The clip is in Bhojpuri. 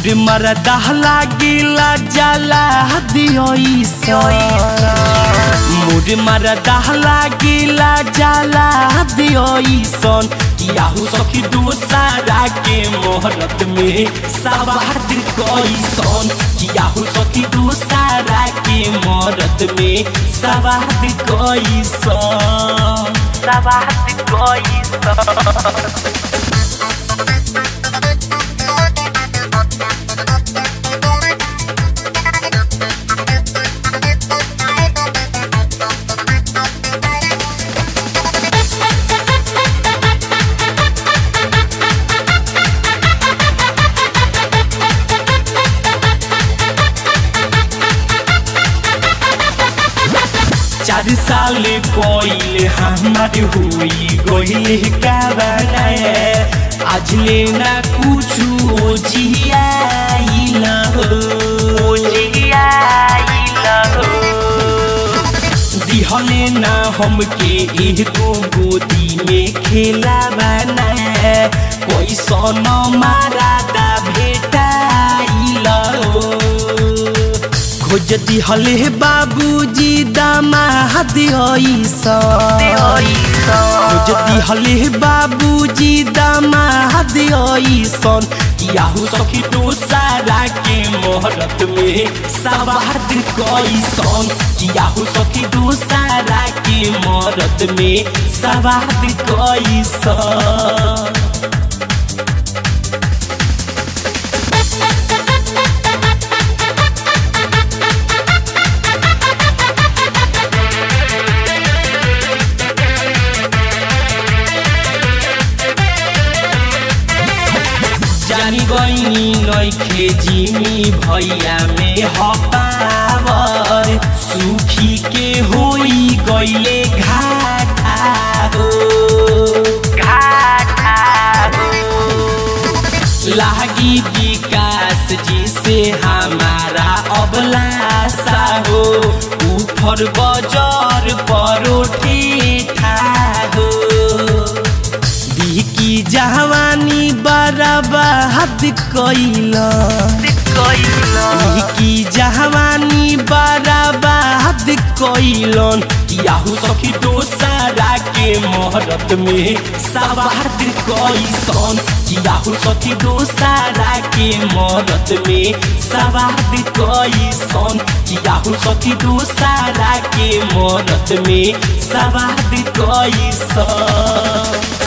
मुड़ मरदा लागिला जाला दियो मुड़ मरदा लागिला जाला दियो सन कियाहू सखी दोसारा के मोहरत में सवाद कैसन कियाहू सखी दोसारा के मोहरत में सवाद कैसन सवाद कैसन चार साल कोइल हमार हुई गोइल काबरा आज लेना कुछ जियाइल हो जियाइल हो दिहले ना हमके एगो गोदी में खेला बना कोई सोनो मारा दा भेटाइल हो खोज दिहले बाबूजी दामाद खोज दिहले बाबूजी दामाद सन कियाहू सखी दोसारा के मोहरत में सवाद कैसन कियाहू सखी दोसारा के मोहरत में सवाद कैसन जानी गईनी नइखे जिमी भैया में हपावर सुखी के होई गईले घाटा हो घाटा हो लागी विकास जी से हमारा अबलासा हो ऊपर बजर परोठे हो की जवानी बराबाद कैला की जवानी बराबाद कैलन कियाहू सखी दोसारा के मोहरत में सवाद कैसन कियाहू सखी दोसारा के मोहरत में सवाद कैसन कियाहू सखी दोसारा के मोहरत में सवाद कैसन